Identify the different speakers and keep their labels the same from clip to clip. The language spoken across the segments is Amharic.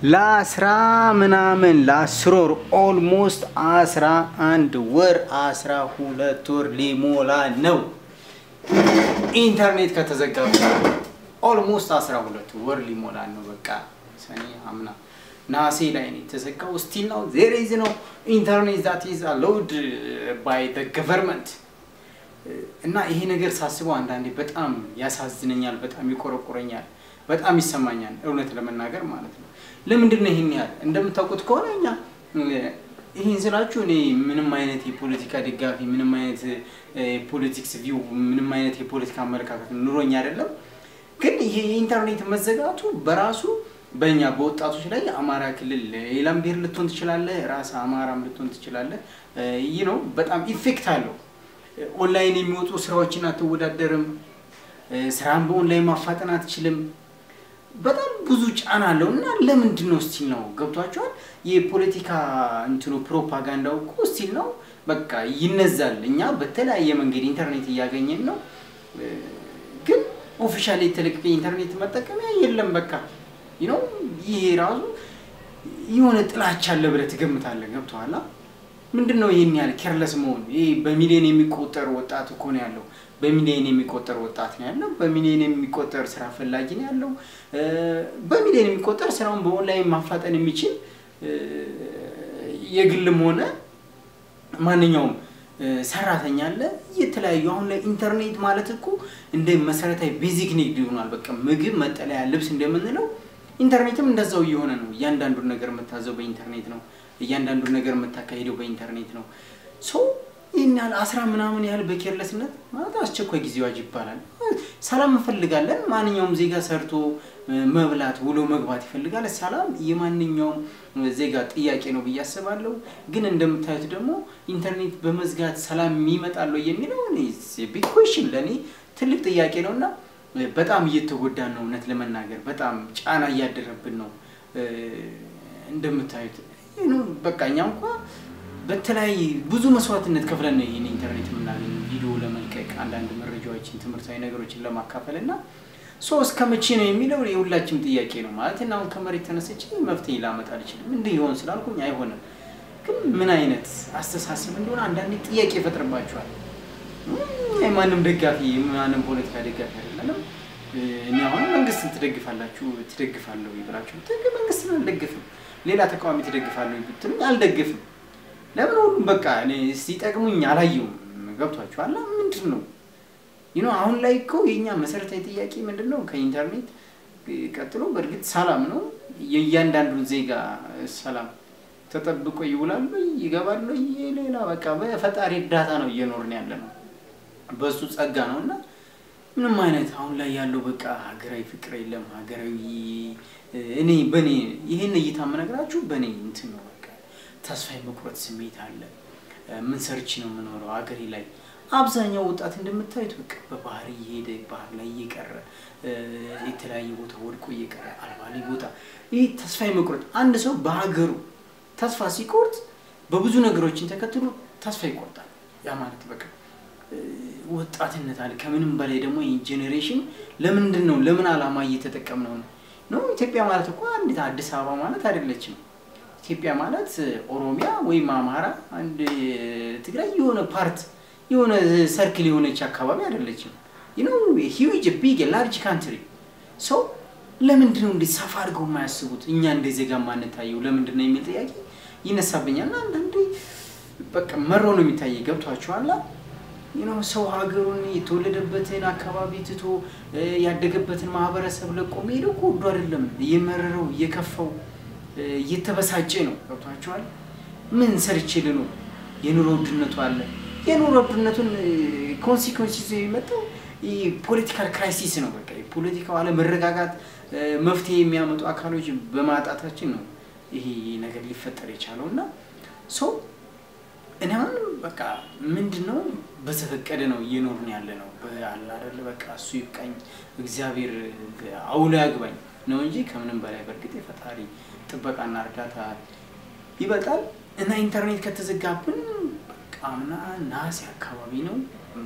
Speaker 1: ለአስራ ምናምን ለአስር ወር ኦልሞስት አስራ አንድ ወር አስራ ሁለት ወር ሊሞላ ነው ኢንተርኔት ከተዘጋ ኦልሞስት አስራ ሁለት ወር ሊሞላ ነው። በቃ ሰኔ አምና ናሴ ላይ ነው የተዘጋው። ስቲል ነው ዜር ኢዝ ነው ኢንተርኔት ዛት ኢዝ አሎውድ ባይ ዘ ገቨርንመንት እና ይሄ ነገር ሳስበው አንዳንዴ በጣም ያሳዝነኛል፣ በጣም ይቆረቁረኛል፣ በጣም ይሰማኛል። እውነት ለመናገር ማለት ነው። ለምንድን ነው ይህን ያህል? እንደምታውቁት ከሆነ እኛ ይህን ስላችሁ እኔ ምንም አይነት የፖለቲካ ደጋፊ ምንም አይነት የፖለቲክስ ቪው ምንም አይነት የፖለቲካ አመለካከት ኑሮኝ አይደለም። ግን ይሄ የኢንተርኔት መዘጋቱ በራሱ በእኛ በወጣቶች ላይ አማራ ክልል ሌላም ብሔር ልትሆን ትችላለህ፣ ራስ አማራም ልትሆን ትችላለህ። ይህ ነው በጣም ኢፌክት አለው። ኦንላይን የሚወጡ ስራዎችን አትወዳደርም። ስራን በኦንላይን ማፋጠን አትችልም። በጣም ብዙ ጫና አለው እና ለምንድን ነው ስቲል ነው ገብቷቸዋል። የፖለቲካ እንትኑ ፕሮፓጋንዳው እኮ ስቲል ነው በቃ ይነዛል። እኛ በተለያየ መንገድ ኢንተርኔት እያገኘን ነው፣ ግን ኦፊሻል የተለቀቀ ኢንተርኔት መጠቀሚያ የለም። በቃ ነው ይሄ ራሱ የሆነ ጥላቻ አለ ብለህ ትገምታለህ። ገብቶሃል? ምንድን ነው ይህን ያህል ኬርለስ መሆን? ይህ በሚሊዮን የሚቆጠር ወጣት እኮ ነው ያለው። በሚሊዮን የሚቆጠር ወጣት ነው ያለው። በሚሊዮን የሚቆጠር ስራ ፈላጊ ነው ያለው። በሚሊዮን የሚቆጠር ስራውን በኦንላይን ማፋጠን የሚችል የግልም ሆነ ማንኛውም ሰራተኛ አለ። የተለያዩ አሁን ላይ ኢንተርኔት ማለት እኮ እንደ መሰረታዊ ቤዚክ ኒድ ይሆናል። በቃ ምግብ፣ መጠለያ፣ ልብስ እንደምንለው ኢንተርኔትም እንደዛው እየሆነ ነው። እያንዳንዱን ነገር የምታዘው በኢንተርኔት ነው። እያንዳንዱን ነገር የምታካሂደው በኢንተርኔት ነው። ሶ ይህን ያህል አስራ ምናምን ያህል በኬርለስነት ማለት አስቸኳይ ጊዜ አዋጅ ይባላል። ሰላም እንፈልጋለን። ማንኛውም ዜጋ ሰርቶ መብላት ውሎ መግባት ይፈልጋል። ሰላም የማንኛውም ዜጋ ጥያቄ ነው ብዬ አስባለሁ። ግን እንደምታዩት ደግሞ ኢንተርኔት በመዝጋት ሰላም ይመጣል የሚለው ቢግ ኩዌሽን ለእኔ ትልቅ ጥያቄ ነው እና በጣም እየተጎዳን ነው። እውነት ለመናገር በጣም ጫና እያደረብን ነው። እንደምታዩት በቃ እኛ እንኳ በተለያየ ብዙ መስዋዕትነት ከፍለን ነው ይህን ኢንተርኔት የምናገኘው ቪዲዮ ለመልቀቅ አንዳንድ መረጃዎችን፣ ትምህርታዊ ነገሮችን ለማካፈል እና ሶ እስከ መቼ ነው የሚለው የሁላችንም ጥያቄ ነው ማለት እና አሁን ከመሬት ተነስቼ መፍትሄ ላመጣ አልችልም። እንዲህ ይሆን ስላልኩኝ አይሆንም። ግን ምን አይነት አስተሳሰብ እንደሆነ አንዳንዴ ጥያቄ ይፈጥርባቸዋል። የማንም ደጋፊ የማንም ፖለቲካ ደጋፊ አይደለም። እኔ አሁን መንግስትን ትደግፋላችሁ ትደግፋለሁ ብላችሁ መንግስትን አልደግፍም። ሌላ ተቃዋሚ ትደግፋለሁ ብትሉኝ አልደግፍም። ለምን ሁሉም በቃ እኔ ሲጠቅሙኝ አላየውም። ገብቷችኋል? ምንድን ነው ይኖ አሁን ላይ እኮ የኛ መሰረታዊ ጥያቄ ምንድን ነው? ከኢንተርኔት ቀጥሎ በእርግጥ ሰላም ነው። የእያንዳንዱን ዜጋ ሰላም ተጠብቆ ይውላሉ ይገባሉ። ሌላ በቃ በፈጣሪ እርዳታ ነው እየኖርን ያለ ነው። በሱ ጸጋ ነው እና ምንም አይነት አሁን ላይ ያለው በቃ ሀገራዊ ፍቅር የለም። ሀገራዊ እኔ በእኔ ይህን እይታ የምነግራችሁ በእኔ እንትን ነው። በቃ ተስፋ የመቁረጥ ስሜት አለ። ምን ሰርች ነው የምኖረው ሀገሬ ላይ አብዛኛው ወጣት እንደምታዩት በቃ በባህር እየሄደ ባህር ላይ እየቀረ የተለያየ ቦታ ወድቆ እየቀረ አልባሌ ቦታ ይህ ተስፋ የመቁረጥ አንድ ሰው በሀገሩ ተስፋ ሲቆርጥ በብዙ ነገሮችን ተከትሎ ተስፋ ይቆርጣል። ያ ማለት በቃ ወጣትነት አለ። ከምንም በላይ ደግሞ ይህ ጄኔሬሽን ለምንድን ነው ለምን ዓላማ እየተጠቀምነው ነው ነው? ኢትዮጵያ ማለት እኮ አንዲት አዲስ አበባ ማለት አይደለችም። ኢትዮጵያ ማለት ኦሮሚያ ወይም አማራ፣ አንድ ትግራይ የሆነ ፓርት የሆነ ሰርክል የሆነች አካባቢ አይደለችም። ነው ሂዊጅ ቢግ ላርጅ ካንትሪ ሰው ለምንድን ነው እንዴት ሰፋ አድርገው የማያስቡት? እኛ እንደ ዜጋ ማንታየው ለምንድን ነው የሚል ጥያቄ ይነሳብኛል። እና አንዳንዴ በቃ መሮ ነው የሚታየ ገብቷችኋላ? ነው ሰው ሀገሩን የተወለደበትን አካባቢ ትቶ ያደገበትን ማህበረሰብ ለቆ መሄደው እኮ ወዶ አይደለም። እየመረረው እየከፋው እየተበሳጨ ነው። ገብቷችኋል? ምን ሰርቼ ልኖር? የኑሮ ውድነቱ አለ። የኑሮ ውድነቱን ኮንሲኮንስ ይዞ የመጣው ፖለቲካል ክራይሲስ ነው። በቃ የፖለቲካው አለመረጋጋት መፍትሄ የሚያመጡ አካሎች በማጣታችን ነው ይሄ ነገር ሊፈጠር የቻለው እና ሰው እኔ አሁን በቃ ምንድን ነው በተፈቀደ ነው እየኖርን ያለ ነው አለ አይደለ በቃ እሱ ይብቃኝ እግዚአብሔር አውሎ ያግባኝ ነው እንጂ ከምንም በላይ በእርግጥ የፈጣሪ ጥበቃና እርዳታ ይበጣል እና ኢንተርኔት ከተዘጋብን በቃ አምና ነሐሴ አካባቢ ነው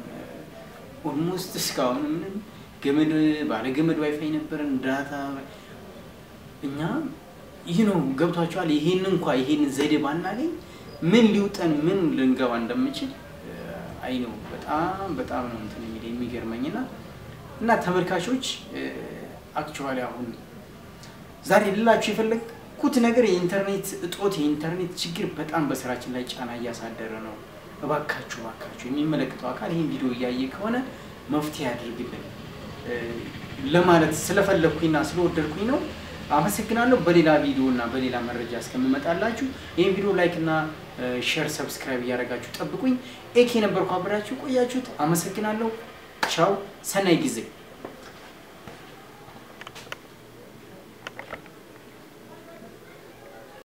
Speaker 1: ኦልሞስት እስካሁን ምንም ገመድ ባለ ገመድ ዋይፋይ ነበረን ዳታ እኛ ይህ ነው ገብቷቸዋል። ይሄን እንኳ ይሄንን ዘዴ ባናገኝ ምን ሊውጠን ምን ልንገባ እንደምችል አይ ነው በጣም በጣም ነው እንትን የሚለኝ የሚገርመኝና እና ተመልካቾች አክቹዋሊ አሁን ዛሬ ልላችሁ የፈለግኩት ነገር የኢንተርኔት እጦት የኢንተርኔት ችግር በጣም በስራችን ላይ ጫና እያሳደረ ነው። እባካችሁ እባካችሁ የሚመለከተው አካል ይህን ቪዲዮ እያየ ከሆነ መፍትሄ ያድርግልን ለማለት ስለፈለግኩኝና ስለወደድኩኝ ነው። አመሰግናለሁ። በሌላ ቪዲዮ እና በሌላ መረጃ እስከምመጣላችሁ ይህን ቪዲዮ ላይክ እና ሼር፣ ሰብስክራይብ እያደረጋችሁ ጠብቁኝ። ኤኬ ነበርኩ አብራችሁ ቆያችሁት። አመሰግናለሁ። ቻው፣ ሰናይ ጊዜ